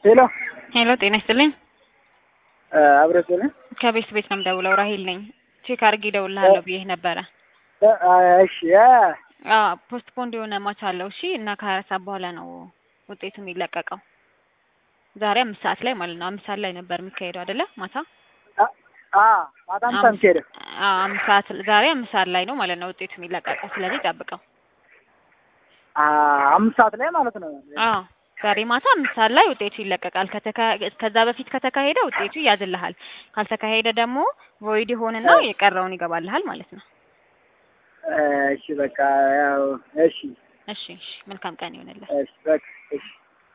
ሄሎ ሄሎ ጤና ይስጥልኝ። አብረሽ ነህ? ከቤት ቤት ነው የምደውለው። ራሂል ነኝ። ቼክ አድርጌ እደውልልሃለሁ ብዬሽ ነበረ። እሺ አዎ ፖስት ፖንድ የሆነ ማች አለው። እሺ እና ከሀያ ሰዓት በኋላ ነው ውጤቱ የሚለቀቀው። ዛሬ አምስት ሰዓት ላይ ማለት ነው። አምስት ሰዓት ላይ ነበር የሚካሄደው አይደለ? ማታ ማታ አምሳ ሄደ አዎ አምስት ሰዓት ዛሬ አምስት ሰዓት ላይ ነው ማለት ነው ውጤቱ የሚለቀቀው። ስለዚህ ጠብቀው። አምስት ሰዓት ላይ ማለት ነው። አዎ ዛሬ ማታ አምስት ሰዓት ላይ ውጤቱ ይለቀቃል። ከዛ በፊት ከተካሄደ ውጤቱ ይያዝልሃል። ካልተካሄደ ደግሞ ቮይድ ይሆንና የቀረውን ይገባልሃል ማለት ነው። እሺ በቃ ያው እሺ እሺ እሺ መልካም ቀን ይሆንልህ። እሺ በቃ እሺ